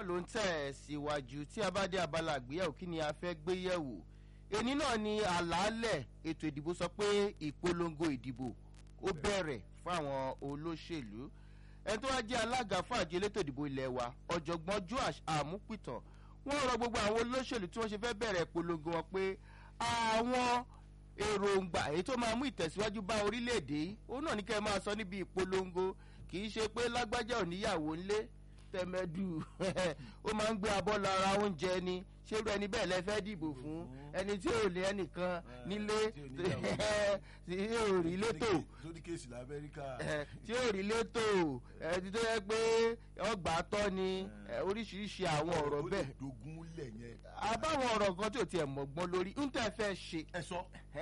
ló ń tẹ̀ síwájú tí a bá dé abala àgbéyẹ̀wò kí ni a fẹ́ gbé yẹ̀wò èní náà ni àlàálẹ̀ ètò ìdìbò sọ pé ìpolongo ìdìbò ó bẹ̀rẹ̀ fún àwọn olóṣèlú ẹni tó wá jẹ́ alága fún àjọ elétò ìdìbò ilẹ̀ wa ọ̀jọ̀gbọ́n joash amúpìtàn wọ́n rọ gbogbo àwọn olóṣèlú tí wọ́n ṣe fẹ́ bẹ̀rẹ̀ ìpolongo wọn pé àwọn èròǹgbà èyí tó máa mú ìtẹ̀síwájú bá orílẹ̀-èdè òun náà ní kẹ́ ẹ máa sọ níbi ìpolongo kì í ṣe pé lágbájá ò níyàwó ńlé tẹmẹdù ó máa ń gbé abọ́ lára oúnjẹ ni ṣérú ẹni bẹ́ẹ̀ lẹ́fẹ́ dìbò fún ẹni tí ò lé ẹnìkan nílé tí ò rí létò sórí kéèsì lamẹ́ríkà. tí ò rí létò ẹni tó yẹ pé ọgbà tọ́ ni oríṣiríṣi àwọn ọ̀rọ̀ bẹ́ẹ̀ dogun lẹ̀ yẹn. àbáwọn ọ̀rọ̀ kan tí ò tiẹ̀ mọ̀gbọ́n lórí ń tẹ́ fẹ́ ṣe ẹ sọ.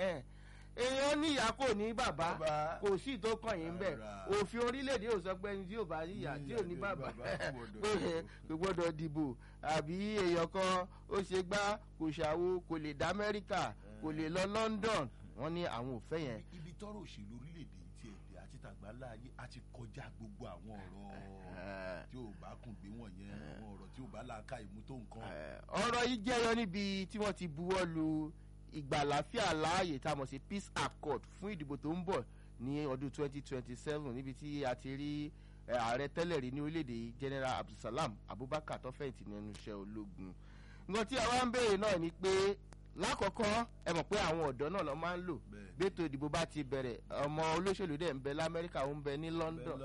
èèyàn níyà kò ní bàbá Bàbá. kò sí tó kàn yín bẹ́ẹ̀ Rárá. òfin orílẹ̀-èdè ò sọ pé ẹni tí ò bá níyà tí ò ní bàbá Bàbá kò gbọdọ̀ pé dìbò. kò gbọ́dọ̀ dìbò àbí èèyàn kan ó ṣe gbá kò ṣàwo kò lè dá amẹ́ríkà kò lè lọ london wọ́n ní àwọn ò fẹ́ yẹn. ibi tọrọ òṣèlú orílẹ̀-èdè yìí ti ẹ̀dẹ̀ àti tàgbà láàyè a ti kọjá gbogbo àwọn ọ̀rọ̀ tí ò bá kùn gbé wọ̀nyẹn àwọn ọ̀rọ̀ tí ò bá làákà ìmú tó nǹkan. Eh, ọ̀rọ̀ yìí jẹyọ níbi tí wọ́n ti buwọ́ lu ìgbàláfíà láàyè tá a mọ̀ sí peace accord fún ìdìbò tó ń bọ̀ ní ọdún 2027 níbi tí a ti rí eh, ààrẹ tẹ́lẹ̀ rí ní orílẹ̀-èdè yìí general abdulsalam abubakar tó fẹ̀yìntì nínú iṣẹ́ ológun nǹkan tí a wá ń béèrè náà ni pé lákọ̀ọ́kọ́ ẹ mọ̀ pé àwọn ọ̀dọ́ náà lọ máa ń lò Bẹ́ẹ̀. bẹ́tò ìdìbò bá ti bẹ̀rẹ̀ ọmọ olóṣèlú dẹ̀ ń bẹ lamẹ́ríkà ó ń bẹ ní london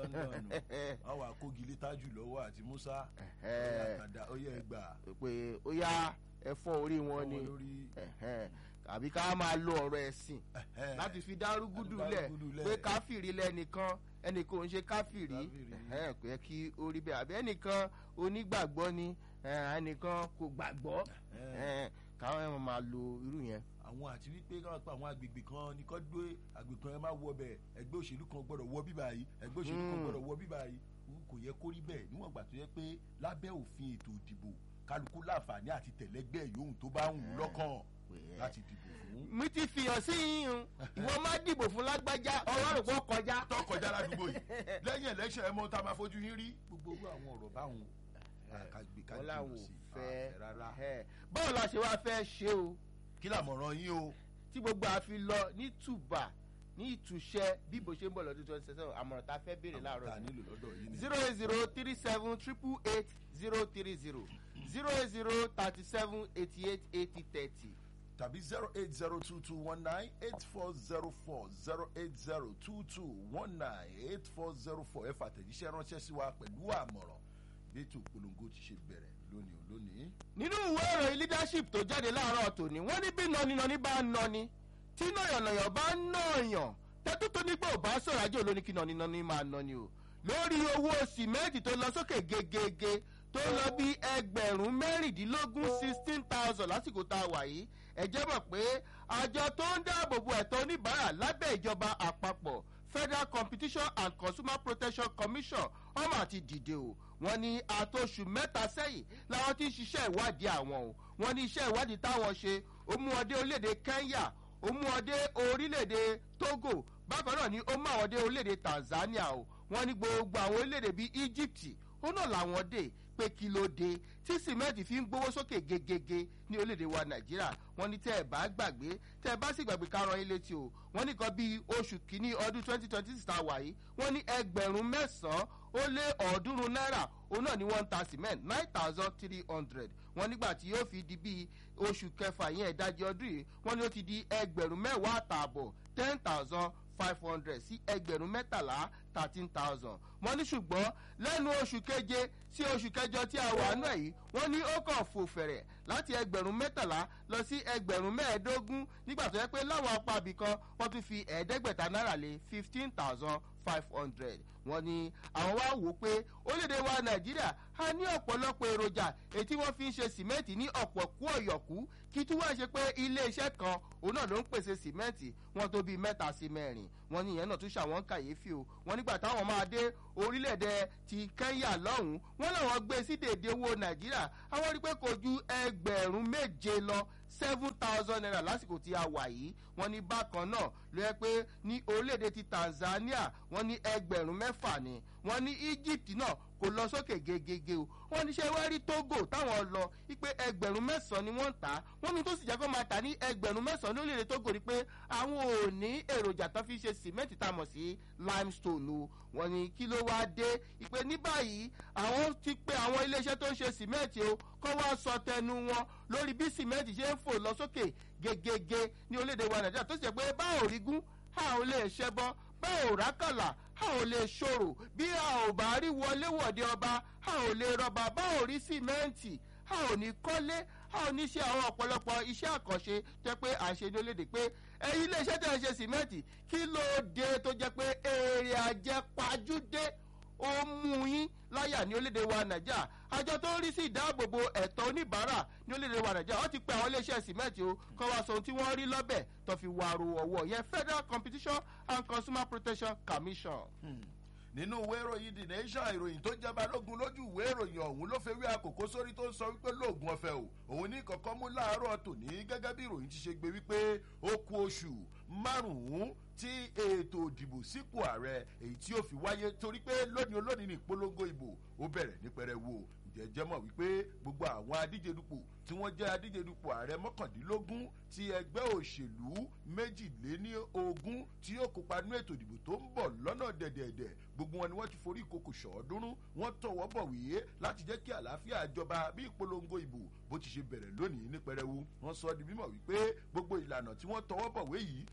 àwọn akógilé tájù lọ́wọ́ àti musa Eh. ọ̀yà ó yẹ gbà. pé ó yá ẹ fọ́ orí wọn ni Fọ́ wọn lórí. ẹ̀hẹ́n, àbí ká máa lo ọ̀rọ̀ ẹ̀sìn Ẹ̀hẹ́n. láti fi dárúgúdù Láti lẹ̀ dárúgúdù lẹ̀. pé káfìrí lẹ́nìkan ẹnìkan ò ń ṣe káfìrí Káfìrí. ẹ̀hẹ́n, kò yẹ kí ó rí bẹ́ẹ̀ àbí ẹnìkan onígbàgbọ́ ni ẹ̀hẹ́n, ẹnìkan kò gbàgbọ́ Ẹ̀hẹ́n. ẹ̀hẹ́n, káwọn ẹ̀ máa lo irú yẹn. àwọn àti wípé káwọn pa àwọn agbègbè kan ní kọ́ gbé agbègbè kan ẹ má wọ bẹ̀ ẹgbẹ́ òṣèlú kan gbọ́dọ̀ wọ bíbá yìí ẹgbẹ́ òṣèlú kan Mm. gbọ́dọ̀ wọ bíbá yìí Òun kò yẹ kó rí bẹ́ẹ̀ níwọ̀n ìgbà tó yẹ pé lábẹ́ òfin ètò ìdìbò kálukú láǹfààní àti tẹ̀lẹ́gbẹ́ yòówù tó bá ń wù ú lọ́kàn láti dìbò fún. mi ti fìyàn sí yín ìwọ má dìbò fún lágbájá ọlọ́run kò kọjá. tó kọjá ládùúgbò yìí lẹ́yìn election ẹ mọ tá a máa fojú yín rí. gbogbo irú àwọn ọ̀rọ̀ báwọn àkàgbé wọn làwọn kájú ò sí fẹ́ rárá. ẹ̀. báwo la ṣe wá fẹ́ ṣe o. kí làmọ̀ràn yín o. tí gbogbo àfi lọ ní tùbà ní ìtúṣẹ bí bó ṣe ń bọ̀ lọ́dún twenty seven àmọ̀ràn tá a fẹ́ béèrè tá a láàárọ̀ nílò lọ́dọ̀ yìí ni. zero eight zero three seven triple eight zero three zero zero eight zero thirty seven eighty eight eighty thirty. tàbí zero eight zero two two one nine eight four zero four zero eight zero two two one nine eight four zero four ẹ fàtẹ̀jíṣẹ́ ránṣẹ́ sí wa pẹ̀lú àmọ̀ràn bí ètò ìpolongo ti ṣe bẹ̀rẹ̀ lónìí ò lónìí. nínú ìwé ìròyìn leadership tó jáde láàárọ̀ tòní wọ́n ní bí nọninọni bá ń nọni tí nàyànnàyàn bá ń nàyàn tẹ́tù tó nígbà ò bá sọ̀rọ̀ ajé olóní kí nọninọni máa nọni o lórí owó sìmẹ́ǹtì tó lọ sókè gegege tó lọ bí ẹgbẹ̀rún mẹ́rìndínlógún sixteen thousand lásìkò tá a wà yìí ẹ jẹ́ mọ̀ pé àjọ tó ń dáàbò bo ẹ̀tọ́ oníbàárà lábẹ́ ìjọba àpapọ̀ federal competition and consumer protection commission ọmọ àti dìde o wọn ní àtòṣù mẹ́ta sẹ́yìn làwọn ti ń ṣiṣẹ́ ìwádìí àwọn o wọn ní iṣẹ́ ìwádìí táwọn ṣe ó mú ọdẹ orílẹ̀-èdè kenya ó mú ọdẹ orílẹ̀-èdè togo bákan náà ni ó mú àwọn ọdẹ orílẹ̀-èdè tanzania o wọn ní gbogbo àwọn orílẹ̀-èdè bíi egypt ó náà làwọn dé pé kí ló dé tí sìmẹ́ǹtì fi ń gbówó sókè gegege ní orílẹ̀-èdè wa nàìjíríà wọ́n ní tẹ́ ẹ̀ bá gbàgbé tẹ́ ẹ bá sì gbàgbé ká ran ilé tí o wọ́n ní kan bíi oṣù kínní ọdún twenty twenty six tá a wà yìí wọ́n ní ẹgbẹ̀rún mẹ́sàn-án ó lé ọ̀ọ́dúnrún náírà òun náà ni wọ́n ń ta cement nine thousand three hundred wọ́n nígbà tí yóò fi di bíi oṣù kẹfà yẹn ìdajì ọdún yìí wọ́n ní ó ti di ẹgbẹ̀rún mẹ́wàá àtààbọ̀ ten thousand five hundred sí ẹgbẹ̀rún mẹ́tàlá thirteen thousand wọ́n ní ṣùgbọ́n lẹ́nu oṣù keje sí oṣù kẹjọ tí a wà nù ẹ̀ yìí wọ́n ní ó kàn fò fẹ̀rẹ̀ láti ẹgbẹ̀rún mẹ́tàlá lọ sí ẹgbẹ̀rún mẹ́ẹ̀ẹ́dógún nígbà tó yẹ pé láwọn apá ibì kan wọ́n tún fi ẹ̀ẹ́dẹ́gbẹ̀ta náírà lé fifteen thousand five hundred wọ́n ní àwọn wá wò ó pé orílẹ̀-èdè wa nàìjíríà a ní ọ̀pọ̀lọpọ̀ èròjà èyí tí wọ́n fi ń ṣe sìmẹ́ǹtì ní ọ̀pọ̀ kú ọ̀yọ̀kú kí tí wọ́n ṣe pé ilé iṣẹ́ kan òun náà ló ń pèsè sìmẹ́ǹtì wọn tó bíi mẹ́ta sí mẹ́rin wọ́n ní ìyẹn náà tún ṣàwọn kàyéfì o wọ́n nígbà táwọn máa dé orílẹ̀-èdè ti kẹ́ńyà lọ́hùn-ún wọ́n làwọn gbé sí dèdè owó nàìjíríà àwọn rí pé kò ju ẹgbẹ̀rún méje lọ seven thousand naira lásìkò tí a wà yìí wọ́n ní bákan náà ló yẹ pé ní orílẹ̀-èdè ti tanzania wọ́n ní ẹgbẹ̀rún mẹ́fà ni wọ́n ní egypt náà kò lọ sókè gegege o wọ́n ní ṣe wá rí togo táwọn lọ wípé ẹgbẹ̀rún mẹ́sàn-án ni wọ́n ń tà á wọ́n ní tó sì jẹ́ kó máa tà ní ẹgbẹ̀rún mẹ́sàn-án lórílẹ̀ togo ni pé àwọn ò ní èròjà tó fi ṣe sìmẹ́ǹtì tá a mọ̀ sí limestone o wọ́n ní kí ló wá dé ìpè ní báyìí àwọn ti pe àwọn iléeṣẹ́ tó ń ṣe sìmẹ́ǹtì o kọ́ wá sọ tẹnu wọn lórí bí sìmẹ́ǹtì ṣe ń fò lọ sókè gegege ní orílẹ̀-èdè wa nàìjíríà tó sì jẹ́ pé báwo rí gún a ò lè ṣẹbọ báwo rákàlà a ò lè ṣòro bí a ò bá rí wọléwọ̀de ọba a ò lè rọba báwo rí sìmẹ́ǹtì a ò ní kọ́lé a ò ní ṣe àwọn ọ̀pọ̀lọpọ̀ iṣẹ́ àkànṣe jẹ́ pé à ń ṣe ní orílẹ̀-èdè pé ẹ̀yin iléeṣẹ́ tẹ̀ ń ṣe sìmẹ́ǹtì kí ló dé tó jẹ́ pé èrè àjẹpajúdé ó mú yín láyà ní orílẹ̀-èdè wa nàìjíríà àjọ tó ń rí sí ìdáàbòbò ẹ̀tọ́ oníbàárà ní orílẹ̀-èdè wa nàìjíríà wọ́n ti pe àwọn iléeṣẹ́ sìmẹ́ǹtì o kọ́ wa sọ ohun tí wọ́n rí lọ́bẹ̀ tó fi wàrò ọ̀wọ́ yẹn federal competition and consumer protection commission. nínú ìwé ìròyìn the nation ìròyìn tó jẹ́ balógun lójú ìwé ìròyìn ọ̀hún ló fẹ́ wí àkókò sórí tó ń sọ wípé lóògùn ọ̀fẹ́ o òun ní kọ̀ọ̀kan mú láàárọ̀ tòní gẹ́gẹ́ bí ìròyìn ti ṣe gbé wípé ó ku oṣù márùn-ún tí ètò ìdìbò sípò ààrẹ èyí tí ó fi wáyé torí pé lónìí olónìí ní ìpolongo ìbò ó bẹ̀rẹ̀ ní pẹrẹwu jẹjẹ mọ̀ wípé gbogbo àwọn adíjedupò tí wọ́n jẹ́ adíjedupò ààrẹ mọ́kàndínlógún ti ẹgbẹ́ òṣèlú méjìléní ogún tí yóò kópa nínú ètò ìdìbò tó ń bọ̀ lọ́nà dẹ̀dẹ̀dẹ̀ gbogbo wọn ni wọ́n ti forí ìkokò ṣọ̀ọ́dúnrún wọ́n tọwọ́ bọ̀wé láti jẹ́ kí àlàáfíà jọba bí ìpolongo ìbò bó ti ṣe bẹ̀rẹ̀ lónìí ní pẹrẹwu wọ́n sọ di mímọ̀ wípé gbogbo ìlànà tí wọ́n tọwọ́ bọ̀wé yìí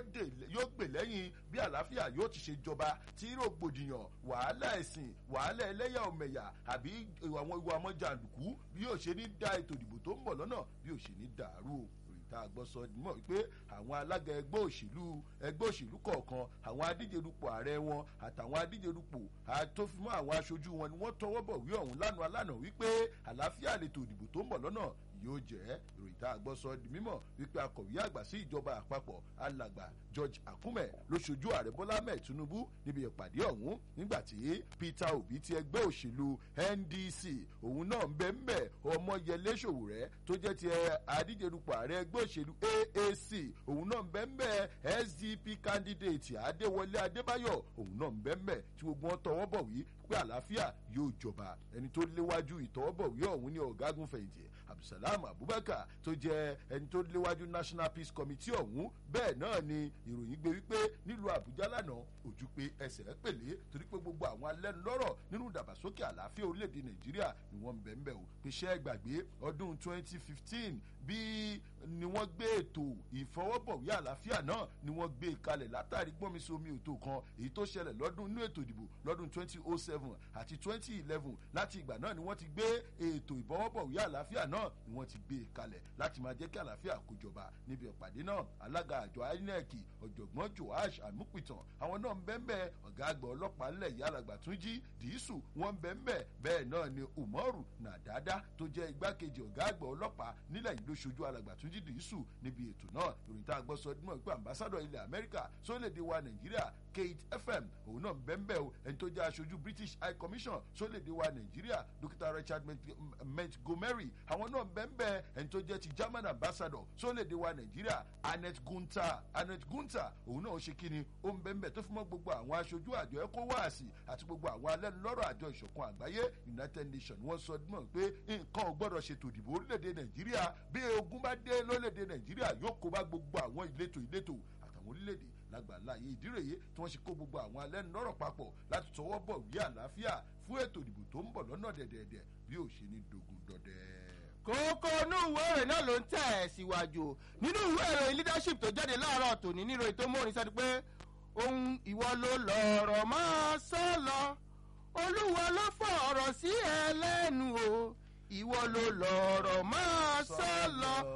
yóò gbè lẹ́yìn bí àlàáfíà yóò ti ṣe jọba tí rògbòdìyàn wàhálà ẹ̀sìn wàhálà ẹlẹ́yà ọ̀mẹ̀yà àbí àwọn ìwà ọmọ jàǹdùkú bí yóò ṣe ní da ètò ìdìbò tó ń bọ̀ lọ́nà bí yóò ṣe ní dàrú o tá a gbọ́ sọ mọ̀ wípé àwọn alága ẹgbẹ́ òṣèlú ẹgbẹ́ òṣèlú kọ̀ọ̀kan àwọn adíjedupò ààrẹ wọn àtàwọn adíjedupò àtòfimọ́ àwọn aṣojú wọn ni wọ́n tọwọ́ bọ̀ wí ọ̀hún lánàá lánàá wípé àlàáfíà lètò ìdìbò tó ń bọ̀ lọ́nà yóò jẹ́ ìròyìn tá a gbọ́ sọ di mímọ̀ wípé akọ̀wé àgbà sí ìjọba àpapọ̀ alàgbà george akume ló ṣojú ààrẹ bọ́lá ahmed tinubu níbi ìpàdé ọ̀hún nígbà tí peter obi ti ẹgbẹ́ òṣèlú ndc òun náà ń bẹ́ ń bẹ́ ọmọyẹlé ṣòwòrẹ́ tó jẹ́ ti adíjedupò ààrẹ ẹgbẹ́ òṣèlú aac òun náà ń bẹ́ ń bẹ́ sdp candidate adéwọlé adébáyọ̀ òun náà ń bẹ́ ń bẹ́ tí gbogbo wọn tọwọ́ bọ̀ wí pé àlàáfíà yóò jọba ẹni tó léwájú ìtọwọ́bọ̀wé ọ̀hún ní ọ̀gágun fẹ̀yìntì abdulsalam abubakar tó jẹ ẹni tó léwájú national peace committee ọ̀hún bẹ́ẹ̀ náà ni ìròyìn gbé wípé nílùú àbújá lánàá ojú pé ẹsẹ̀ pèlé torí pé gbogbo àwọn alẹ́nulọ́rọ̀ nínú ìdàgbàsókè àlàáfíà orílẹ̀-èdè nàìjíríà ni wọ́n ń bẹ̀ ń bẹ̀ o pé ṣẹ́ gbàgbé ọdún 2015 bí ni wọ́n gbé ètò ìfọwọ́bọ̀wé àlàáfíà náà ni wọ́n gbé kalẹ̀ látàrí gbọ́nmisomi òtò kan èyí tó ṣẹlẹ̀ lọ́dún inú ètò ìdìbò lọ́dún 2007 àti 2011 láti ìgbà náà ni wọ́n ti gbé ètò ìfọwọ́bọ̀wé àlàáfíà náà ni wọ́n ti gbé kalẹ̀ láti máa jẹ́ kí àlàáfíà kó jọba níbi ìpàdé náà alága àjọ inec ọ̀jọ̀gbọ́n joash amupitan àwọn náà ń bẹ́ẹ̀ ọ̀gá àgbà ọlọ́pàá ńlẹ̀ ìyálàgbà tún jí dìísù wọ́n ń bẹ́ẹ̀ bẹ́ẹ̀ náà ni umaru nàdádá tó jẹ́ igbákejì ọ̀gá àgbà ọlọ́pàá nílẹ̀ yìí ló ṣojú alàgbà tún jí dìísù níbi ètò náà ìròyìn tá a gbọ́ sọ dímọ̀ pé ambassadọ̀ ilẹ̀ amẹ́ríkà sólédè wa nàìjíríà kate fm òun náà ń bẹ́ẹ̀ o ẹni tó jẹ́ aṣojú british high commission sólédè wa nàìjíríà dókítà richard montgomery àwọn náà ń bẹ́ẹ̀ ẹni tó jẹ́ ti german ambassador sólédè wa nàìjíríà annette gunter annette gunter òun náà ó ṣe kíni ó ń bẹ́ẹ̀ tó fún mọ́ gbogbo àwọn aṣojú àjọ ecowas àti gbogbo àwọn alẹ́nulọ́rọ̀ àjọ ìṣọ̀kan àgbáyé united nations wọ́n sọ dímọ̀ pé nǹkan ò gbọ́dọ̀ ṣètò ìdìbò orílẹ̀-èdè nàìjíríà bí ogun bá dé lórílẹ̀-èdè nàìjíríà yóò kó bá gbogbo àwọn ìletò ìletò àtàwọn orílẹ̀-èdè lágbàlá yìí ìdíròyè tí wọ́n ṣe kó gbogbo àwọn alẹ́nulọ́rọ̀ papọ̀ láti tọwọ́ bọ̀ wí àlàáfíà fún ètò ìdìbò tó ń bọ̀ lọ́nà dẹ̀dẹ̀dẹ̀ bí ò ṣe ní dogun dọ̀dẹ̀ kókó inú ìwé ìròyìn náà ló ń tẹ̀ ẹ̀ síwájú nínú ìwé ìròyìn leadership tó jáde láàárọ̀ tòní nínú ètò mọ́rin sáré pé ohun ìwọ ló lọ̀rọ̀ máa sọ lọ olúwa ló fọ̀rọ̀ sí ẹ lẹ́nu o ìwọ ló lọ̀rọ̀ máa sọ lọ orí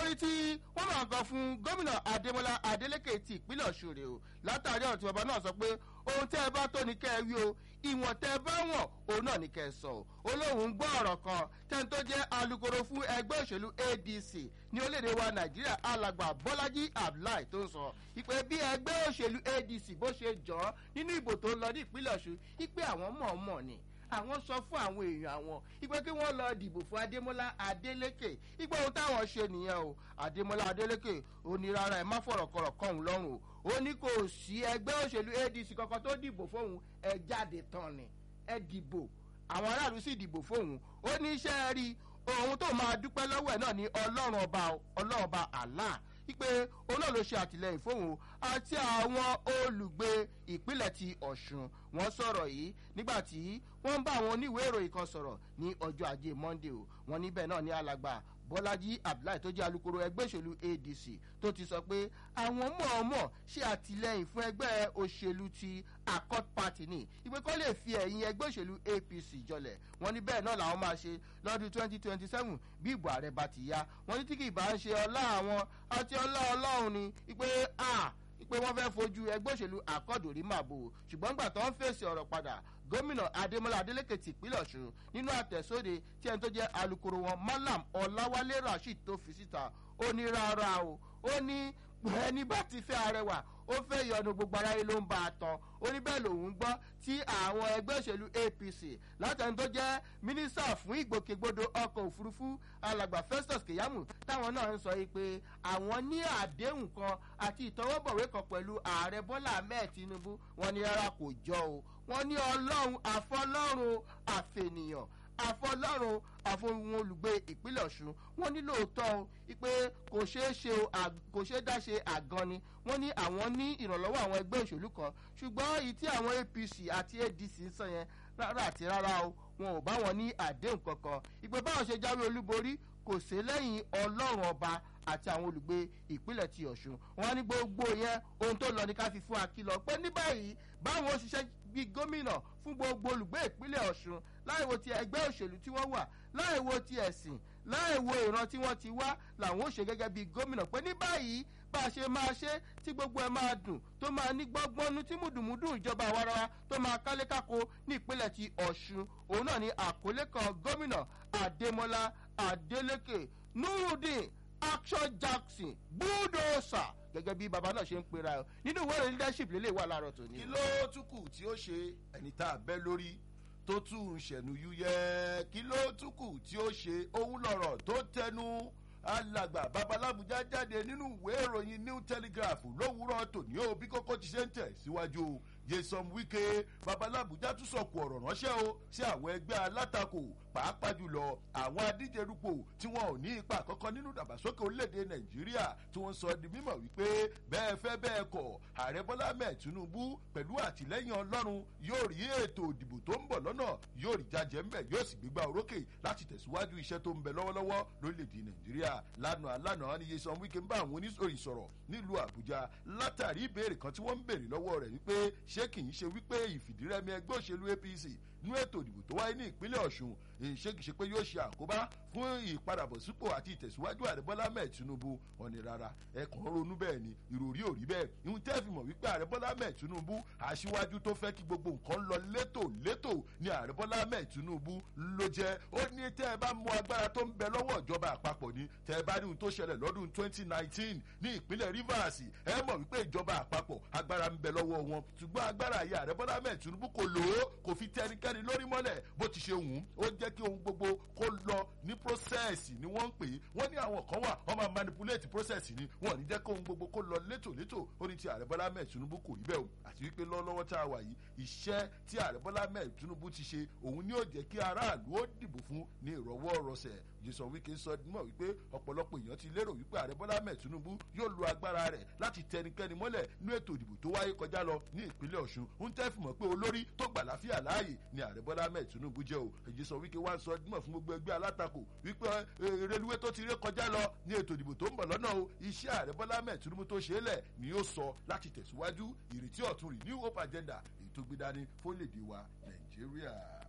ní tí wọ́n máa gan fún gómìnà adémọlá adélékè ti ìpínlẹ̀ ọ̀ṣun rè o látàrí ọ̀rọ̀ tí bàbá náà sọ pé ohun tẹ́ ẹ bá tó ní kẹ́ ẹ wí o ìwọ̀n tẹ́ ẹ bá wọ̀n òun náà ní kẹ́ ẹ sọ o olóhùn ń gbọ́ ọ̀rọ̀ kan tẹ́ni tó jẹ́ alukoro fún ẹgbẹ́ òṣèlú adc ní orílẹ̀-èdè wa nàìjíríà alàgbà bọ́lájí abdullahi tó ń sọ ìpè bí ẹgbẹ́ òṣèlú adc bó ṣe jọ́ nínú ìbò tó ń lọ ní ìpínlẹ̀ ọ̀ṣun ìpè àwọn mọ̀ọ́mọ̀ ni àwọn sọ fún àwọn èèyàn àwọn ìpè kí wọ́n lọ dìbò fún adémọlá adélékè ìpè ohun táwọn ṣe nìyẹn o adémọlá adélékè ó ní rárá ẹ má fọ̀rọ̀ kọ̀rọ̀ kọ́hún lọ́rùn o ó ní kò sí ẹgbẹ́ òṣèlú adc kankan tó dìbò fóun ẹ jáde tán ni ẹ dìbò àwọn aráàlú sì dìbò fóun ó ní iṣẹ́ rí ohun tó máa dúpẹ́ lọ́wọ́ ẹ̀ náà ní ọlọ́run ọba ọlọ́run ọba allah wípé òun náà ló ṣe àtìlẹyìn fóun àti àwọn olùgbé ìpínlẹ̀ ti ọ̀ṣun wọ́n sọ̀rọ̀ yìí nígbà tí wọ́n ń bá àwọn oníwèé ìròyìn kan sọ̀rọ̀ ní ọjọ́ ajé monday o wọ́n níbẹ̀ náà ní alàgbà bọ́lájí abdullahi tó jẹ́ alukoro ẹgbẹ́ òṣèlú adc tó ti sọ pé àwọn mọ̀ọ́mọ̀ ṣe àtìlẹyìn fún ẹgbẹ́ òṣèlú ti accord party ní ìpè kọ́ lè fi ẹ̀yìn ẹgbẹ́ òṣèlú apc jọlẹ̀ wọ́n ní bẹ́ẹ̀ náà làwọn máa ṣe lọ́dún twenty twenty seven bí ìbò ààrẹ bá ti yá wọ́n ní tí kì í bá ń ṣe ọlá àwọn àti ọlá ọlọ́run ni ìpè a ìpè wọ́n fẹ́ fojú ẹgbẹ́ òṣèlú àkọ́dù rí màbò ṣùgbọ́n gbà tó ń fèsì ọ̀rọ̀ padà gómìnà adémọlá adélékè ti ìpínlẹ̀ ọ̀ṣun nínú àtẹ̀sóde tí ẹni tó jẹ́ alukoro wọn malam ọ̀làwálé rasheed tó fi síta ó ní rárá o ó ní ẹni bá ti fẹ́ arẹwà ó fẹ́ yọnu gbogbo aráyé ló ń bá a tán ó ní bẹ́ẹ̀ lòun gbọ́ tí àwọn ẹgbẹ́ òṣèlú apc látẹni tó jẹ́ mínísítà fún ìgbòkègbodò ọkọ̀ òfurufú alàgbà festus kìyàmù táwọn náà ń sọ yìí pé àwọn ní àdéhùn kan àti ìtọwọ́bọ̀wé kan pẹ̀lú ààrẹ bọ́lá ahmed tinubu wọn ní rárá kò jọ o wọn ní ọlọ́run àfọlọ́run àfẹnìyàn àfọlọ́run àfohùn olùgbé ìpínlẹ̀ ọ̀ṣun wọ́n ní lóòótọ́ o pé kò ṣeé ṣe o kò ṣeé dá ṣe àgan ni wọ́n ní àwọn ní ìrànlọ́wọ́ àwọn ẹgbẹ́ òṣèlú kan ṣùgbọ́n èyí tí àwọn apc àti adc ń sọ yẹn rárá àti rárá o wọn ò bá wọn ní àdéhùn kankan ìpè báwọn ṣe jáwé olúborí kò sí lẹ́yìn ọlọ́run ọba àti àwọn olùgbé ìpínlẹ̀ ti ọ̀ṣun wọn ní gbogbo yẹn ohun tó lọ ní ká fi fún akílọ pé ní báyìí báwọn òṣìṣẹ́ bíi gómìnà fún gbogbo olùgbé ìpínlẹ̀ ọ̀ṣun láìwo ti ẹgbẹ́ òṣèlú tí wọ́n wà láìwo ti ẹ̀sìn láìwo ìran tí wọ́n ti wá làwọn ò ṣe gẹ́gẹ́ bíi gómìnà pé ní báyìí bá a ṣe máa ṣe tí gbogbo ẹ máa dùn tó máa ní gbọ́ngbọ́nú tí mùdùmùdù ìjọba àwarawa tó máa kálékáko ní ìpínlẹ̀ ti ọ̀ṣun òun náà ní àkọlé kan gómìnà adémọlá adélékè nurudeen action jackson bulldozer gẹ́gẹ́ bí baba náà ṣe ń pera ẹ nínú ìwé ìròyìn leadership lélẹ̀ wà láàárọ̀ tòní. kí ló tún kù tí ó ṣe ẹni tá a bẹ́ lórí tó tún ń ṣẹ̀nu yúyẹ́ kí ló tún kù tí ó ṣe òun lọ̀rọ̀ tó tẹnu alàgbà babalábùjá jáde nínú ìwé ìròyìn new telegraph lówùúrọ̀ tòní ó bí kókó ti ṣe ń tẹ̀ síwájú jason wike babalábùjá tún sọ̀kù ọ̀rọ̀ ránṣẹ́ o sí àwọn ẹgbẹ́ alátakò pàápàá jùlọ àwọn adíjerúpò tí wọn ò ní ipa kankan nínú ìdàgbàsókè orílẹ̀-èdè nàìjíríà tí wọ́n sọ di mímọ̀ wípé bẹ́ẹ̀ fẹ́ bẹ́ẹ̀ kọ̀ ààrẹ bọ́lá mẹ́ẹ̀ tinubu pẹ̀lú àtìlẹ́yìn ọlọ́run yóò rí ètò òdìbò tó ń bọ̀ lọ́nà yóò rí jájẹ́ ńbẹ̀ yóò sì gbégbá orókè láti tẹ̀síwájú iṣẹ́ tó ń bẹ lọ́wọ́lọ́wọ́ lórílẹ̀-èdè nàìjíríà lánàá lánàá ni yesan wike ń bá àwọn oníṣòyìn sọ̀rọ̀ nílùú àbújá látàrí ìbéèrè kan tí wọ́n ń béèrè lọ́wọ́ rẹ̀ wípé ṣé kì í ṣe wípé ìfìdírẹ́mi ẹgbẹ́ òṣèlú apc nú ètò ìdìbò tó wáyé ní ìpínlẹ̀ ọ̀ṣun ṣé kìí ṣe pé yóò ṣe àkóbá fún ìpadàbọ̀sípò àti ìtẹ̀síwájú ààrẹ bọ́lá mẹ́ẹ̀ tinubu ọ̀nì rárá ẹ̀kàn ronú bẹ́ẹ̀ ni ìròrí ò rí bẹ́ẹ̀ ìhun tẹ́ fi mọ̀ wípé ààrẹ bọ́lá mẹ́ẹ̀ tinubu aṣíwájú tó fẹ́ kí gbogbo nǹkan lọ létò létò ni ààrẹ bọ́lá mẹ́ẹ̀ tinubu ló jẹ́ ó ní tẹ́ ẹ bá mú agbára tó ń bẹ lọ́wọ́ ìjọba àpapọ̀ ni tẹ́ ẹ bá rí ohun tó ṣẹlẹ̀ lọ́dún 2019 ní ìpínlẹ̀ rivers ẹ mọ̀ wípé ìjọba àpapọ̀ agbára ń bẹ lọ́wọ́ wọn ṣùgbọ́n agbára ayé ààrẹ bọ́lá mẹ́ẹ̀ tinubu kò lò ó kò fi tẹnikẹ́ni lórí mọ́lẹ̀ bó ti ṣe wù ú ó jẹ́ kí ohun gbogbo kó lọ ní process ni wọ́n ń pè é wọ́n ní àwọn kan wà wọ́n máa manipulate process ni wọ́n ní jẹ́ kí ohun gbogbo kó lọ létòlétò ó ní ti ààrẹ bọ́lá mẹ́ẹ̀ tinubu kò rí bẹ́ẹ̀ o àti wípé lọ́wọ́lọ́wọ́ tá a wà yìí iṣẹ́ tí ààrẹ bọ́lá mẹ́ẹ̀ tinubu ti ṣe òun ni ó jẹ́ kí aráàlú ó dìbò fún ní ìrọ̀wọ́ rọsẹ̀ jason wike sọ mọ̀ wípé ọ̀pọ̀lọpọ̀ èèyàn ti lérò wípé ààrẹ bọ́lá mẹ́ẹ̀ tinubu yóò lo agbára rẹ̀ láti tẹnikẹ́ni mọ́lẹ̀ ní ètò ìdìbò tó wáyé kọjá lọ ní ìpínlẹ̀ ọ̀ṣun ń tẹ́ fìmọ̀ pé olórí tó gbà láfíà láàyè ni ààrẹ bọ́lá mẹ́ẹ̀ tinubu jẹ́ o jason wike wá sọ mọ̀ fún gbogbo ẹgbẹ́ alátakò wípé reluwé tó ti ré kọjá lọ ní ètò ìdìbò tó ń bọ̀ lọ́nà o iṣẹ́ ààrẹ bọ́lá mẹ́ẹ̀ tinubu tó ṣe é lẹ̀ ni yóò sọ láti tẹ̀síwájú ìrètí ọ̀tun rí new hope agenda èyí tó gbé dání fólèdè wa nàìjíríà.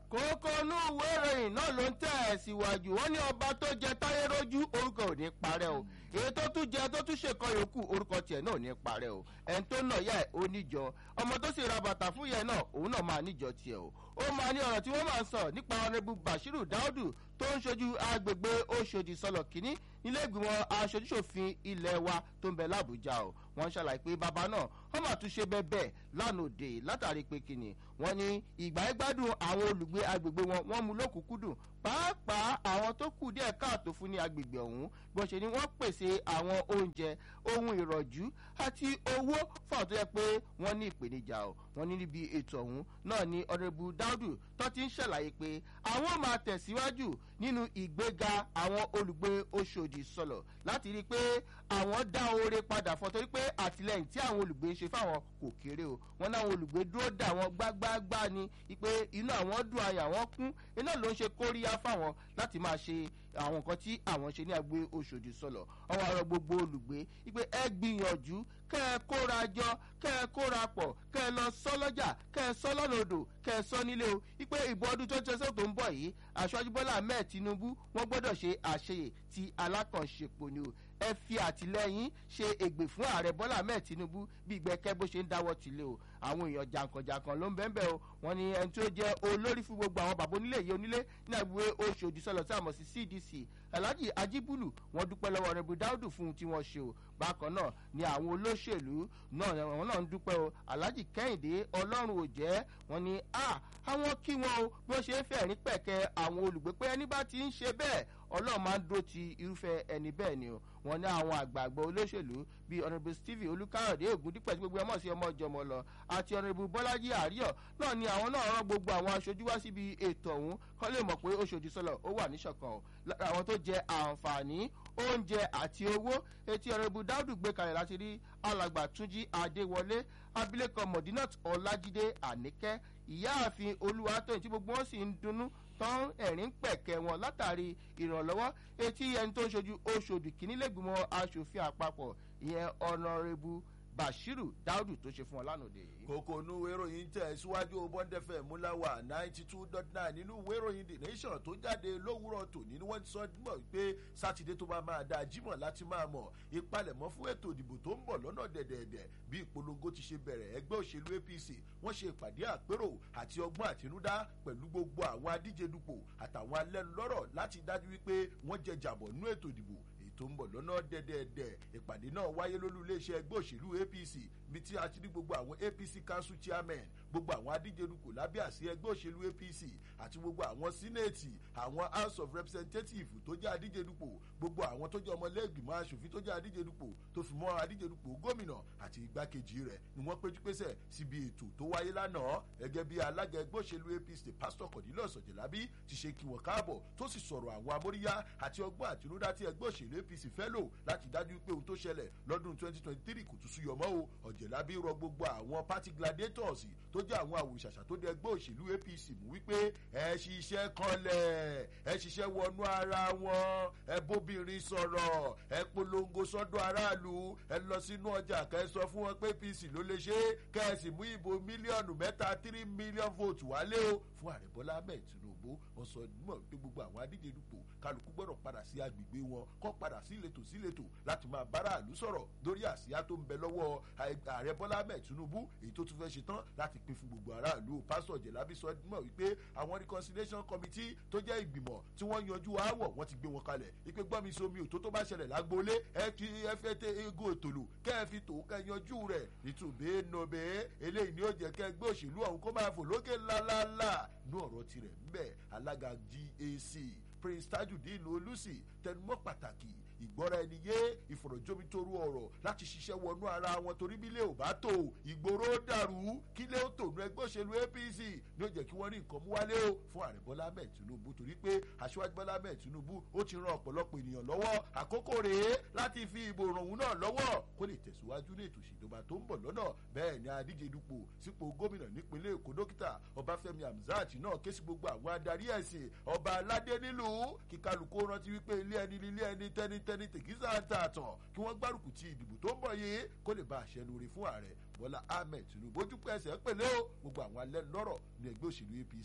kókó inú ìwé ìròyìn náà ló ń tẹ̀ ẹ́ síwájú wọ́n ní ọba tó jẹ táyé rójú orúkọ ò ní parẹ́ o èyí tó tún jẹ tó tún ṣèkọ yòókù orúkọ tiẹ̀ náà ò ní parẹ́ o ẹni tó nà yá ẹ̀ ó níjọ ọmọ tó sì ra bàtà fún yẹn náà òun náà máa níjọ tiẹ̀ o ó máa ní ọ̀rọ̀ tí wọ́n máa ń sọ nípa ọ̀rẹ́bù bashiru daudu tó ń ṣojú agbègbè oṣòdì sọlọ kínní nílé ìgbìmọ̀ aṣojúṣòfin ilé wa tó ń bẹ lábújá o wọ́n ṣàlàyé pé bàbá náà wọ́n máa tún ṣe bẹ́ẹ̀ bẹ́ẹ̀ lánàá òde látàrí pé kìnnì wọ́n ní ìgbà ìgbádùn àwọn olùgbé agbègbè wọn wọ́n mú lókùnkúndùn pàápàá àwọn tó kù díẹ̀ káàtó fún ní agbègbè ọ̀hún bó ṣe ni wọ́n pèsè àwọn oúnjẹ ohun ìrọ̀jú àti owó fún àwọn tó yẹ pé wọ́n ní ìpèníjà o wọ́n ní níbi ètò ọ̀hún náà ní ọ̀rẹ́bù dáúdù tó ti ń ṣàlàyé pé àwọn máa tẹ̀síwájú nínú ìgbéga àwọn olùgbé oṣòdì sọlọ láti rí i pé àwọn dá oore padà fún ọ torí pé àtìlẹyìn tí àwọn olùgbé ń ṣe fáwọn kò kéré o wọn náwọn olùgbé dúró dà wọn gbágbáágbá ni pé inú àwọn dùn àyà wọn kún iná ló ń ṣe kóríyá fáwọn láti máa ṣe àwọn nǹkan tí àwọn ṣe ní agbe oṣòdì sọlọ ọwọ àrọ gbogbo olùgbé wípé ẹ gbìyànjú kẹ ẹ kóra jọ kẹ ẹ kóra pọ kẹ ẹ lọ sọ lọjà kẹ ẹ sọ lọnà odò kẹ ẹ sọ nílé o wípé ìbò ọdún tó ń tẹsán tó ń bọ yìí aṣáájú bọlá ahmed tinubu wọn gbọdọ ṣe àṣeyè ti alákànṣepọ ni o ẹ fi àtìlẹyìn ṣe ègbè fún ààrẹ bọ́lá ahmed tinubu bí ìgbẹ́kẹ́ bó ṣe ń dáwọ́ tilé o àwọn èèyàn jàǹkànjàǹkàn ló ń bẹ́ẹ̀ bẹ́ẹ̀ o wọn ni ẹni tó jẹ́ olórí fún gbogbo àwọn bàbá onílé yìí onílé ní àgbègbè oṣù òdìsọ́lọ̀ tí a mọ̀ sí cdc alhaji ajibulu wọn dúpẹ́ lọ́wọ́ rẹ̀ budáùdù fún un tí wọ́n ṣe o bákan náà ni àwọn olóṣèlú náà wọn náà ń dúpẹ́ o alhaji kẹ́hìndé ọlọ́run ò jẹ́ wọn ni a àwọn kí wọn o bí wọ́n ṣe ń fẹ̀rín pẹ̀kẹ́ àwọn olùgbé pé ẹni bá ti ń ṣe bẹ́ẹ̀ ọlọ́run máa ń dó ti irúfẹ́ ẹni bẹ́ẹ̀ ni o wọn ní àwọn àgbààgbà olóṣèlú bíi ọ̀nàbù stephen olùkàròdé ògùndípẹ̀ tí gbogbo ẹ mọ̀ sí ọmọ ìjọmọ lọ àti ọ̀nàbù bọ́lájí àríyọ̀ náà ni àwọn náà rán gbogbo àwọn aṣojú wá síbi ètò ọ̀hún kọ́ lè mọ̀ pé oṣòdì sọlọ ó wà níṣọ̀kan o lára àwọn tó jẹ àǹfààní oúnjẹ àti owó etí ọ̀nàbù dáúdù gbé kalẹ̀ láti rí alàgbà túnjí adéwọlé abilékọ mọ̀dínàt ọlájídé àníkẹ́ ìyáàfin olúwatóyìn tí gbogbo wọn sì ń dunnú tán ẹ̀rín pẹ̀kẹ́ wọn látàrí ìrànlọ́wọ́ etí ẹni tó ń ṣojú oṣòdì kìíní lẹ́gbìmọ̀ asòfin àpapọ̀ ìyẹn ọ̀nàrẹ́bù bashiru daudu tó ṣe fún ọ lánàá òde yìí. kókó inú ìwé ìròyìn tẹ̀ síwájú bọ́ndẹ́fẹ̀ múláwà ninety two dot nine nínú ìwé ìròyìn the nation tó jáde lówùrọ̀ tòní ni wọ́n ti sọ mọ̀ pé sátidé tó bá máa da jímọ̀ láti máa mọ̀ ìpalẹ̀mọ́ fún ètò ìdìbò tó ń bọ̀ lọ́nà dẹ̀dẹ̀dẹ̀ bí ìpolongo ti ṣe bẹ̀rẹ̀ ẹgbẹ́ òṣèlú apc wọ́n ṣe ìpàdé àpérò àti ọgbọ́n àtinúdá pẹ̀lú gbogbo àwọn adíje dupò àtàwọn alẹ́nulọ́rọ̀ láti dájú wípé wọ́n jẹ jàbọ̀ nú ètò ìdìbò tó ń bọ̀ lọ́nà dẹ́dẹ́dẹ́ ìpàdé náà wáyé lólú iléeṣẹ́ ẹgbẹ́ òṣèlú apc bí tí a ti ní gbogbo àwọn apc council chairman gbogbo àwọn adíjerukò lábẹ́ àsí ẹgbẹ́ òṣèlú apc àti gbogbo àwọn sínéètì àwọn house of representatives tó jẹ́ adíjerupò gbogbo àwọn tó jẹ́ ọmọlẹ́gbìmọ̀ asòfin tó jẹ́ adíjerupò tó fi mọ́ adíjerupò gómìnà àti igbákejì rẹ̀ ni wọ́n péjú pésẹ̀ síbi ètò tó wáyé lánàá gẹ́gẹ́ bí alága ẹgbẹ́ òṣèlú apc pásítọ̀ kọ̀dílọ̀ sọ̀jẹ̀lábí ti ṣe kí wọ́n káàbọ̀ tó sì sọ̀rọ̀ àwọn amóríyá àti ọgbọ́n àtinúdá tí ẹgbẹ́ òṣèlú apc fẹ́ lò láti dájú pé ohun tó ṣẹlẹ̀ lọ́dún 2023 kò tún súyọ mọ́ o ọ̀jẹ̀lábí rọ gbogbo àwọn party gladiators tó jẹ́ àwọn àwòṣàṣà tó dé ẹgbẹ́ òṣèlú apc mú wípé ẹ ṣiṣẹ́ kanlẹ̀ ẹ ṣiṣẹ́ wọnú ara wọn ẹ bóbìnrin sọ̀rọ̀ ẹ polongo sọ́dọ̀ aráàlú ẹ lọ sínú ọjà kẹ sọ fún wọn pé apc ló lè ṣe kẹ ẹ sì mú ìbò mílíọ̀nù mẹ́ta three million vote wálé o fún ààrẹ bọ́lá ahmed tinubu wọn sọ mọ̀ pé gbogbo àwọn adíje dupò kálukú gbọ́dọ̀ padà sí agbègbè wọn kọ́ padà sí ìletò sí ìletò láti máa bára àlú sọ̀rọ̀ lórí àsíá tó ń bẹ lọ́wọ́ ààrẹ bọ́lá ahmed tinubu èyí tó tún fẹ́ ṣe tán láti pín fún gbogbo aráàlú pásítọ̀ jẹ̀lábí sọ mọ̀ wípé àwọn reconciliation committee tó jẹ́ ìgbìmọ̀ tí wọ́n yanjú aáwọ̀ wọ́n ti gbé wọn kalẹ̀ wípé gbọ́mi somi òtó tó bá ṣẹlẹ̀ lágbólé ẹ fi ẹ fẹ́ tẹ ego òtòlù kẹ́ ẹ fi tò kẹ́ ẹ yanjú rẹ̀ nítòbé nòbé eléyìí ni ó jẹ́ kẹ́ gbé òṣèlú ọ̀hún kó máa fò lókè ńláńlá nú ọ̀rọ̀ tirẹ̀ ńbẹ̀ alága gac prince tajudeen olùsì tẹnumọ́ pàtàkì ìgbọ́ra ẹni yé ìfọ̀rọ̀jomitoro ọ̀rọ̀ láti ṣiṣẹ́ wọnú ara wọn torí bílẹ̀ ò bá tò ìgboro dàrú kílẹ̀ ó tònú ẹgbẹ́ òṣèlú apc ní ó jẹ́ kí wọ́n rí nǹkan mú wálé o fún ààrẹ bọ́lá ahmed tinubu torí pé aṣíwájú bọ́lá ahmed tinubu ó ti ran ọ̀pọ̀lọpọ̀ ènìyàn lọ́wọ́ àkókò rèé láti fi ìbò ràn náà lọ́wọ́ kó lè tẹ̀síwájú ní ètò ìṣèjọba tó ń bọ̀ lọ́nà bẹ́ẹ̀ ni adíje dupò sípò gómìnà nípínlẹ̀ èkó dókítà ọbáfẹ́mi hamzat náà ké sí gbogbo àwọn adarí ẹ̀sìn ọba aládé nílùú kí kálukú rántí wípé ilé ẹni ilé ẹni tẹnitẹni tèkísà ń ta àtàn kí wọ́n gbárùkù ti ìdìbò tó ń bọ̀ yìí kó lè bá àṣẹ lórí fún ààrẹ bọ́lá ahmed tinubu ojú pẹ̀sẹ̀ pẹ̀lẹ́ o gbogbo àwọn alẹ́ lọ́rọ̀ ní ẹgbẹ́ òṣèlú apc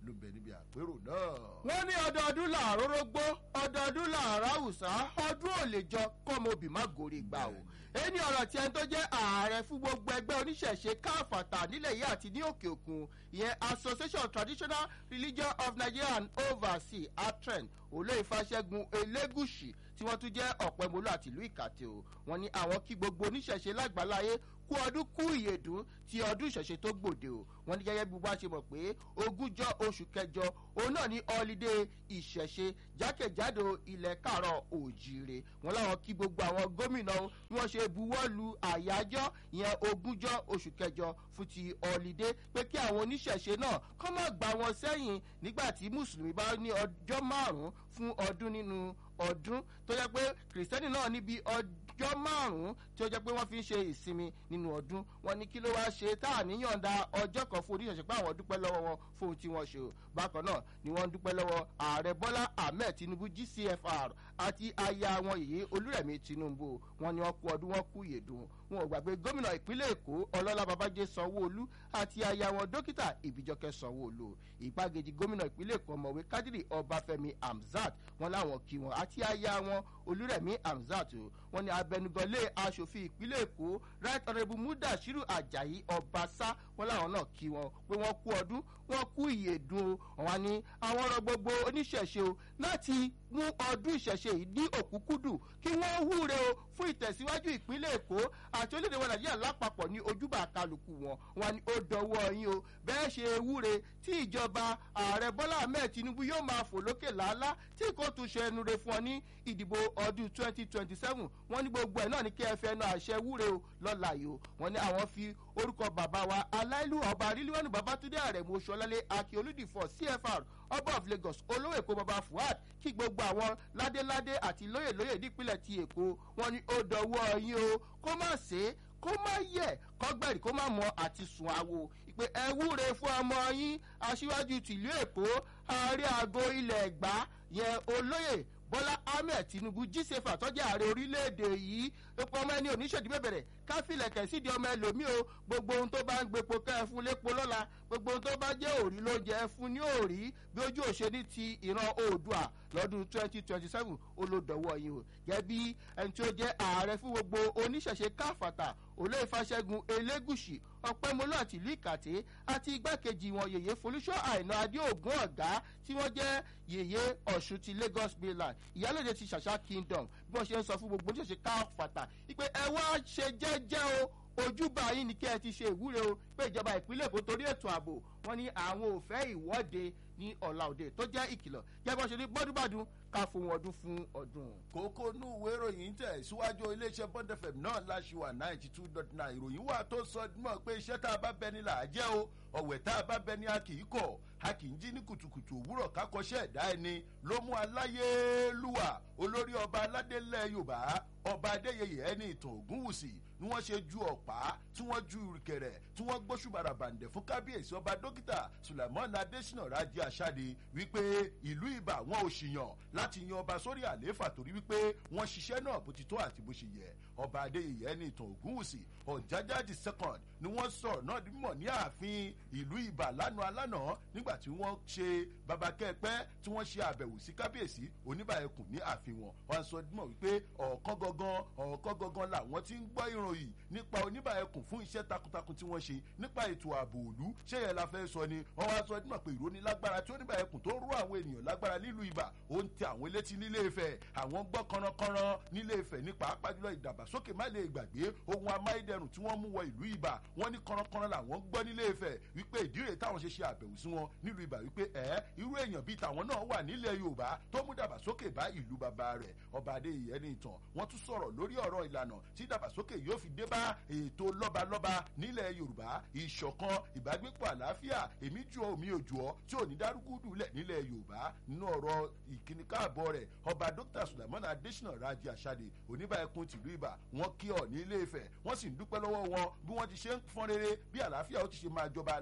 ló ń bẹ níbi àpérò náà. wọ́n ní ọdọọdún làárọ̀ rógbó ọdọọdún làárọ̀ àwùsá ọdún ò lè jọ kọ́mọbì má gòrè gbà o ẹni ọ̀rọ̀ tí ẹni tó jẹ́ ààrẹ fún gbogbo ẹgbẹ́ oníṣẹ̀ṣe káfàtà nílẹ̀ yìí àti ní òkè òkun ìyẹn association of traditional religion of nigeria and overseas atren olóyè fàṣẹgun elégùsì tí wọ́n tún jẹ́ ọ̀pẹ̀mọ́lú àti ìlú ìkàtẹ́ o wọ́n ní àwọn kí gbogbo oníṣẹ̀ṣe lágbàláyé kú ọdún kú ìyèdún ti ọdún ìṣẹ̀ṣe tó gbòde o wọ́n ní gẹ́gẹ́ bí wọ́n ṣe mọ̀ pé ogúnjọ́ oṣù kẹjọ òun náà ní ọlídé ìṣẹ̀ṣe jákèjádò ilẹ̀ kàrọ̀ òjìire wọ́n láwọn kí gbogbo àwọn gómìnà bí wọ́n ṣe buwọ́ lu àyájọ́ ìyẹn ogúnjọ́ oṣù kẹjọ fún ti ọlídé pé kí àwọn oníṣẹ̀ṣe náà kọ́ má gbà wọn sẹ́yìn nígbà tí mùsùlùmí bá ní ọjọ́ márùn-ún fún ọdún nínú ọdún tó yẹ pé kìrìsìtẹ́nì náà níbi ọjọ́ márùn-ún tí ó jẹ́ pé wọ́n fi ń ṣe ìsinmi nínú ọdún wọn ní kí ló wáá ṣe tá à níyànda ọjọ́ kan fún oníṣẹ̀ṣẹ̀ pé àwọn dúpẹ́ lọ́wọ́ wọn fún ohun tí wọ́n ṣe o bákan náà ni wọ́n ń dúpẹ́ lọ́wọ́ ààrẹ bọ́lá ahmed tinubu gcfr àti aya wọn yìí olúrẹ̀mí tinubu wọn ni wọ́n kú ọdún wọn kú ìyèdùn wọn ò gbàgbé gómìnà ìpínlẹ̀ èkó ọlọ́lá babájé sanwó-olú àti aya wọn dókítà ìbíjọkẹ́ sanwó-olú ìgbàgejì gómìnà ìpínlẹ̀ èkó ọmọwé kádìrì ọbáfẹ́mi hamzat wọn láwọn kí wọn àti aya wọn olúrẹ̀mí hamzat wọn ni abẹnugọlé aṣòfin ìpínlẹ̀ èkó right honourable mudashiru ajayi ọbaṣá wọn láwọn náà kí wọn pé wọn kú ọdún wọn kú ìyèdùn o wọn ni àwọn ọ̀rọ̀ gbogbo oníṣẹ̀ṣe o láti mú ọdún ìṣẹ̀ṣe yìí ní òkúkúdù kí wọ́n wúre o fún ìtẹ̀síwájú ìpínlẹ̀ èkó àti orílẹ̀-èdè wọn nàìjíríà lápapọ̀ ní ojúbà kálukú wọn wọn ni ó dọwọ́ yín o bẹ́ẹ̀ ṣe wúre tí ìjọba ààrẹ bọ́lá ahmed tinubu yóò máa fò lókè làálá tí kò tún ṣe ẹnu re fún ọ ní ìdìbò ọdún twenty twenty seven wọn ní gbogbo ẹ̀ náà ní kí ẹ fẹ́ náà àṣẹ wúre o lọ́la yìí o wọn ní àwọn fi orúkọ bàbá wa aláìlú ọba ríliwánu babatunde àrẹ̀mú oṣuọlálẹ̀ akíolúdìfọ̀ cfr ọba of lagos olówó èkó baba fuad kí gbogbo àwọn ládéládé àti lóyèlóyè nípínlẹ̀ ti èkó wọn ní ó dọwọ́ yín o kó má ṣe é kó má yẹ kọgbẹ́rì kó má mọ àti sùn àwo ìpè ẹ wúre fún ọmọ yín aṣíwájú tìlú èkó ààrẹ àgọ ilẹ̀ ẹ̀gbá yẹn olóyè bọ́lá ahmed tinubu jíṣẹ́fà tọ́jú ààrẹ orílẹ̀-èdè yìí ipò ọmọ ẹni oníṣèdí bẹ̀bẹ̀rẹ̀ káfílẹ̀kẹ̀ sídìí ọmọ ẹlòmíì o gbogbo ohun tó bá ń gbepo ká ẹ fún lépo lọ́la gbogbo ohun tó bá jẹ́ òrí ló jẹ́ ẹ fún ní òrí bí ojú òṣèlú ti ìran oòdùà lọ́dún twenty twenty seven olódọ̀wọ́ yìí o gẹ́bí ẹni tí ó jẹ́ ààrẹ fún gbogbo oníṣẹ̀ṣe káfàtà olóyèfàṣẹ́gun elégùsì ọ̀pẹ́mọlú àti ìlú ìkàtẹ́ àti igbákejì wọn yèyé folúṣọ́ àìná adéògùn ọ̀gá tí wọ́n jẹ́ yèyé ọ̀ṣun ti lagos mainland ìyálòde ti ṣàṣà kingdom bí wọ́n ṣe ń sọ fún gbogbo oníṣẹ̀ṣe káfàtà ìpè ẹ wá ṣe jẹ́jẹ́ o ojúbà yín ni kí ẹ ti ṣe ìwúre o pé ìjọba ìpínlẹ̀ èkó torí ètò ààbò wọn ní àwọn ò fẹ́ ìwọ́de ní ọ̀la òde tó jẹ́ ìkìlọ̀ jẹ́ bó ṣe ní gbọ́dúgbàdún ká fún ọdún fún ọdún. kókó inú ìwé ìròyìn tẹ̀ síwájú iléeṣẹ́ bond fm náà láṣìwà ninety two dot nine ìròyìn wà tó sọ mọ́ pé iṣẹ́ tá a bá bẹ ni là á jẹ́ o ọ̀wẹ̀ tá a bá bẹ ni a kì í kọ̀ a kì í jí ní kùtùkùtù òwúrọ̀ kákọ́ṣẹ́ ẹ̀dá ẹni ló mú aláyélúwà olórí ọba aládélẹ̀ yorùbá ọba adéyẹyẹ ẹni ìtàn ògúnwùsì ni wọ́n ṣe ju ọ̀pá tí wọ́n ju ìrìkẹ̀rẹ̀ tí wọ́n gbóṣùbàrà bàǹdẹ̀ fún kábíyèsí ọba dókítà sulaimon adesina raji asade wípé ìlú ibà wọn ò ṣìyàn láti yan ọba sórí àlééfà torí wípé wọ́n ṣiṣẹ́ náà bó ti tó àti bó ṣe yẹ ọba adéyẹyẹ ẹni ìtàn ògúnwùsì ọ̀jájá the second ni wọ́n sọ̀rọ̀ náà mọ̀ ní ààfin ìlú ibà lánàá alánàá nígbà tí wọ́n ṣe babakẹ́pẹ́ tí wọ́n ṣe àbẹ̀wò sí kábíyèsí oníbàyẹ̀kùn ní ààfin wọn wọ́n sọ mọ̀ wípé ọ̀ọ́kán gangan ọ̀ọ́kán gangan làwọn ti ń gbọ́ ìròyìn nípa oníbàyẹ̀kùn fún iṣẹ́ takuntakun tí wọ́n ṣe nípa ètò ààbò òlu ṣé yẹn la fẹ́ sọ ni wọ́n wá sọ mọ̀ pé ìrónilágbára tí oníbàyẹ̀kùn tó rú àwọn ènìyàn lágbára nílùú ibà ó ń tẹ àwọn létí nílé ifẹ̀ àwọn gbọ́ kọ́nrọ́kọ́nrọ́ nílé ifẹ̀ ní pàápàá jùlọ ìdàgbàsókè má lè gbàgbé ohun amáyédẹrùn tí wọ́n mú wọ ìlú ibà wọ́n ní kọ́nrọ́kọ́nrọ́ làwọn gbọ́ nílé ifẹ̀ wípé ìdíre táwọn ṣe ṣe àbẹ̀wò sí wọn nílùú ibà wípé ẹ̀ irú èèyàn bíi tàwọn náà wà nílẹ̀ yorùbá tó mú dàgbàsókè bá ìlú bàbá rẹ̀ ọba adéyẹ ní ìtàn wọ́n tún sọ̀rọ̀ lórí ọ̀rọ̀ ìlànà tí dàgbàsókè yóò fi dé bá ètò lọ́balọ́ba nílẹ̀ yorùbá ìṣọ̀kan ìbágbépọ̀ àlàáfíà èmi jù ọ́ mi ò jù ọ́ tí ò ní dárúgúdù lẹ̀ nílẹ̀ yorùbá nínú ọ̀rọ̀ ìkíni káàbọ̀ rẹ̀ ọba dókítà sulaimon adesina raji asade oníbàákun tìlú ibà wọn kí ọ ní ilé ifẹ̀ wọ́n sì ń dúpẹ́ lọ́wọ́ wọn bí wọ́n ti ṣe ń fọ́n rere bí àlàáfíà ó ti ṣe máa jọba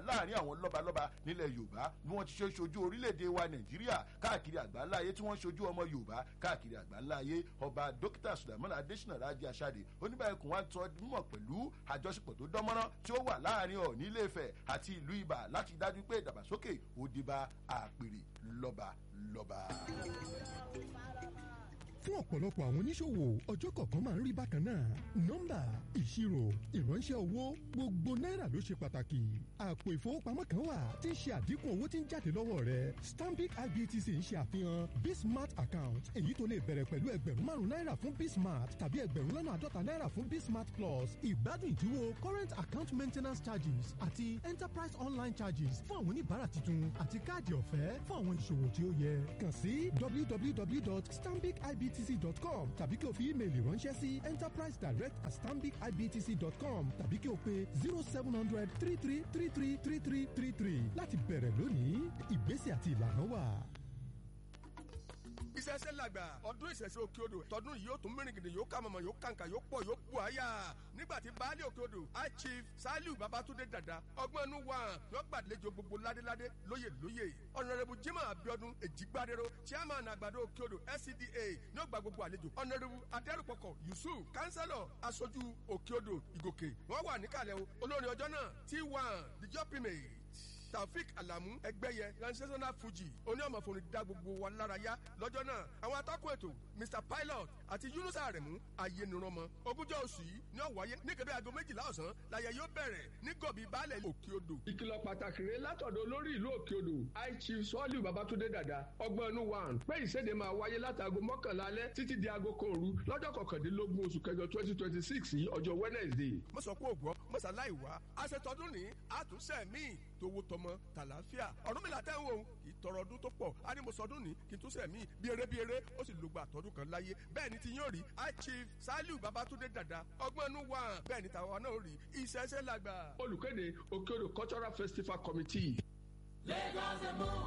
láàrin àwọn lọ́balọ́ba nílẹ̀ yorùbá bí wọ́n ti ṣe ṣojú orílẹ̀-èdè wa nàìjíríà káàkiri àgbáńlá ayé tí wọ́n ṣojú ọmọ yorùbá káàkiri àgbáńlá ayé ọba dókítà sùdàmọ́n adésínà rájí aṣáde oníbàyẹ̀kùn wa ń tọ́ mímọ̀ pẹ̀lú àjọṣepọ̀ tó dánmọ́rán tí ó wà láàrin ọ̀ní ilé ifẹ̀ àti ìlú ibà láti dájú pé ìdàgbàsókè ó dé bá àpèrè lọ́ba lọ́ba fún ọ̀pọ̀lọpọ̀ àwọn oníṣòwò ọjọ́ kọ̀ọ̀kan máa ń rí bákan náà nọ́mbà ìṣirò ìránṣẹ́ owó gbogbo náírà ló ṣe pàtàkì àpò ìfowópamọ́ kan wà tí ń ṣe àdínkù owó tí ń jáde lọ́wọ́ rẹ stanbic ibtc ń ṣe àfihàn bismart account èyí tó lè bẹ̀rẹ̀ pẹ̀lú ẹgbẹ̀rún márùn náírà fún bismart tàbí ẹgbẹ̀rún lọ́nà àádọ́ta náírà fún bismart plus ìgbádùn ìdíwọ́ current account maintenance charges àti enterprise online charges fún àwọn oníbàárà tuntun àti káàdì ọ̀fẹ́ fún àwọn ìṣòwò tí ó yẹ kàn sí www.stambicibtc ibtc.com tàbí kí o fi ímeèlì ránṣẹ́ sí enterprise direct at stambicibtc.com tàbí kí o pe zero seven hundred three three three three three three three three láti bẹ̀rẹ̀ lónìí ìgbésẹ̀ àti ìlànà wà. ìṣẹ̀ṣẹ̀ làgbà ọdún ìṣẹ̀ṣẹ̀ òkè odò tọdún yìí yóò tún mìíràn gidi yóò kà mọ̀mọ́ yóò kàǹkà yóò pọ̀ yóò pọ̀ àyà nígbà tí baálé òkè odò high chief saliu babatunde dada ọgbọ́n inú wa yóò gbàlejò gbogbo ládéládé lóyè lóyè ọ̀nàrẹ́bù jimoh abiodun èjìgbádẹ́rọ chairman àgbàdo òkè odò scda yóò gba gbogbo àlejò ọ̀nàrẹ́bù adẹ́rùpọ̀kọ̀ yusuf kánsẹ́lọ̀ aṣojú òkè odò ìgòkè wọ́n wà níkàlẹ̀ o olórin ọjọ́ náà t1 the job primate taofik alamu ẹgbẹyẹ transitional fuji oníọmọfòrò dá gbogbo wa lára yá lọ́jọ́ náà àwọn atọ́kùn ètò mr pilot àti yunusa aremu ayélujára ogúnjọ́ oṣù yìí ní ọ̀wáyé ní kébé aago méjìlá ọ̀sán láyé yóò bẹ̀rẹ̀ ní gọ̀bí baálẹ̀ òkè odò. ìkìlọ̀ pàtàkì rẹ̀ látọ̀dọ̀ olórí ìlú òkè odò high chief sọ́ọ̀lù babatunde dada ọgbọ́n inú wa pé ìséde máa wáyé látago mọ́kànlá alẹ́ títí di aago kan òru lọ́jọ́ kọkàndínlógún oṣù kẹjọ twenty twenty six yìí ọjọ́ wednesday. mo sọ pé ògbọ́ mo ṣàlàyé wá aṣetọdún ní àtúnṣe míì tówó tọmọ tàlàáfíà ọ̀rúnmìlà tẹ́ ń wò ó kì í tọrọ ọdún tó pọ̀ á ní mo sọdún ní kí n tún sẹ̀ mí bí eré bí eré ó sì lògbà àtọ́dún kan láyé bẹ́ẹ̀ ni ti yóò rí high chief saliu babatunde dada ọgbọ́n inú wa bẹ́ẹ̀ ni tàwa náà rí ìṣẹ́ṣẹ́ làgbà. olùkéde òkèodò cultural festival committee. Lagos and more.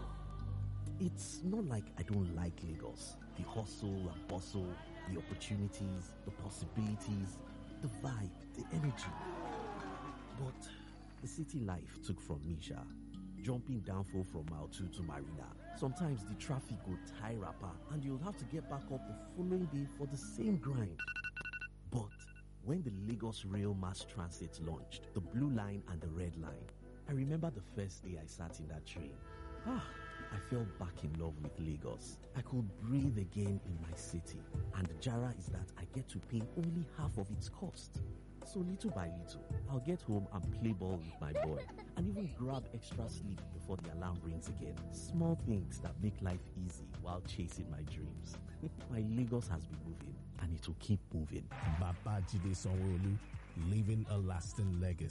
It's not like I don't like Lagos. The hustle and bustle, the opportunities, the possibilities, the vibe, the energy. But the city life took from me, Sha. Jumping downfall from mile 2 to Marina. Sometimes the traffic will tie rapper and you'll have to get back up the following day for the same grind. But when the Lagos Rail Mass Transit launched, the blue line and the red line, I remember the first day I sat in that train. Ah, I fell back in love with Lagos. I could breathe again in my city. And the Jara is that I get to pay only half of its cost. So little by little, I'll get home and play ball with my boy and even grab extra sleep before the alarm rings again. Small things that make life easy while chasing my dreams. my Lagos has been moving and it will keep moving. Babajide Sanwo-Olu, leaving a lasting legacy.